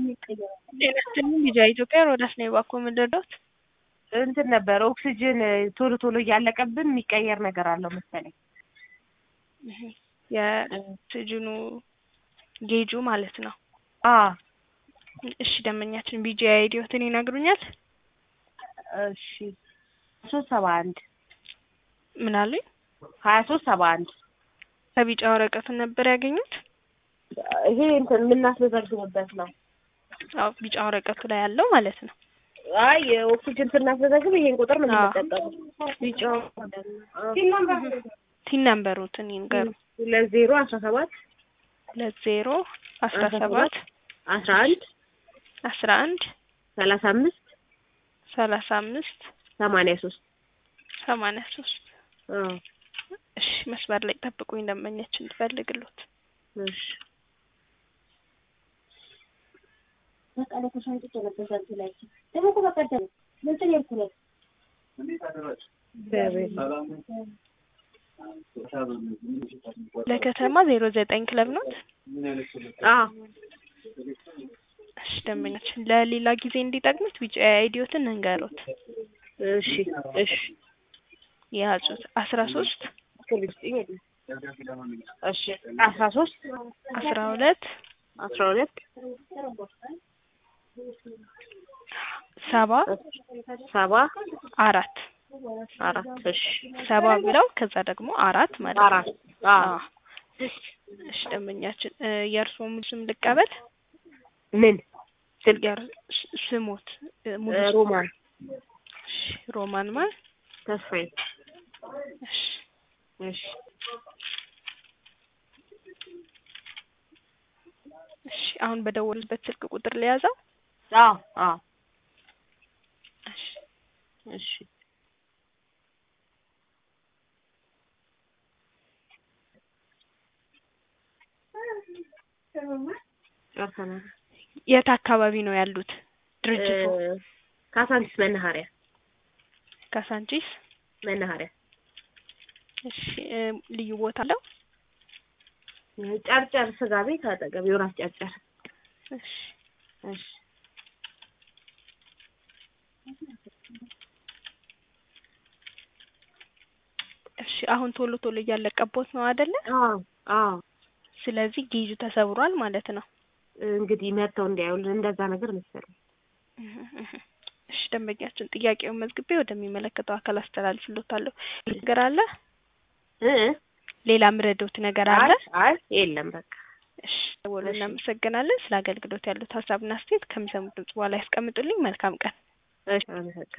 ጤና ይስጥልኝ ልጅ ኢትዮጵያ ሮዳስ ነኝ። እባክዎ ምን ልርዳዎት? እንትን ነበር ኦክሲጅን ቶሎ ቶሎ እያለቀብን የሚቀየር ነገር አለው መሰለኝ። የኦክሲጅኑ ጌጁ ማለት ነው። አ እሺ ደንበኛችን ቢጂ አይዲዎትን ይነግሩኛል? እሺ ሶስት ሰባ አንድ ምን አሉኝ? ሀያ ሶስት ሰባ አንድ ከቢጫ ወረቀቱን ነበር ያገኙት? ይሄ እንትን የምናስመዘግብበት ነው። አዎ ቢጫ ወረቀቱ ላይ ያለው ማለት ነው። አይ ኦክሲጅን ስናስመዘግብ ይሄን ቁጥር ነው አዎ። የምንጠቀመው። ቢጫው ቲን ነምበሮትን ይንገሩ። ሁለት ዜሮ አስራ ሰባት ሁለት ዜሮ አስራ አስራ ሰባት አስራ አንድ አስራ አንድ ሰላሳ አምስት ሰላሳ አምስት ሰማንያ ሶስት ሰማንያ ሶስት እሺ መስመር ላይ ጠብቁኝ ደንበኛችን ትፈልግሎት እሺ ለከተማ ዜሮ ዘጠኝ ክለብ ኖት። አዎ እሺ ደንበኛችን ለሌላ ጊዜ እንዲጠቅሙት ቢጫ አይዲዮትን እንንገሮት እሺ እሺ የያዙት አስራ ሶስት እሺ አስራ ሶስት አስራ ሁለት አስራ ሁለት ሰባ ሰባ አራት አራት እሺ ሰባ ብለው ከዛ ደግሞ አራት ማለት ነው። አራት አዎ አዎ። እሺ ደንበኛችን እ የእርስዎ ሙሉ ስም ልቀበል? ምን ስልክ የር- ስ- ስሞት እ ሙሉ እ ስም? ሮማን እሺ ሮማን ማን? ተስፋዬ እሺ እሺ እሺ አሁን በደወልበት ስልክ ቁጥር ለያዘው? አዎ አዎ እሺ እሺ ጨርሰናል። የት አካባቢ ነው ያሉት ድርጅቱ? እ ካሳንቺስ መናኸሪያ ካሳንቺስ። መናኸሪያ እሺ እ ልዩ ቦታ አለው? ጨርጨር ስጋ ቤት አጠገብ ዮናስ ጨርጨር። እሺ እሺ እሺ አሁን ቶሎ ቶሎ እያለቀቦት ነው አይደለ? አዎ አዎ ስለዚህ ጌጁ ተሰብሯል ማለት ነው። እንግዲህ መጥተው እንዲያዩልን እንደዛ ነገር መሰለኝ። እሺ ደንበኛችን ጥያቄውን መዝግቤ ወደሚመለከተው አካል አስተላልፍሎታለሁ። ነገር አለ? እ ሌላ ምረዶት ነገር አለ? አይ አይ የለም በቃ እሺ ደውሎ እሺ። እናመሰግናለን። ስለ አገልግሎት ያሉት ሀሳብና አስተያየት ከሚሰሙት ድምጽ በኋላ ያስቀምጡልኝ። መልካም ቀን። እሺ አመሰግናለሁ።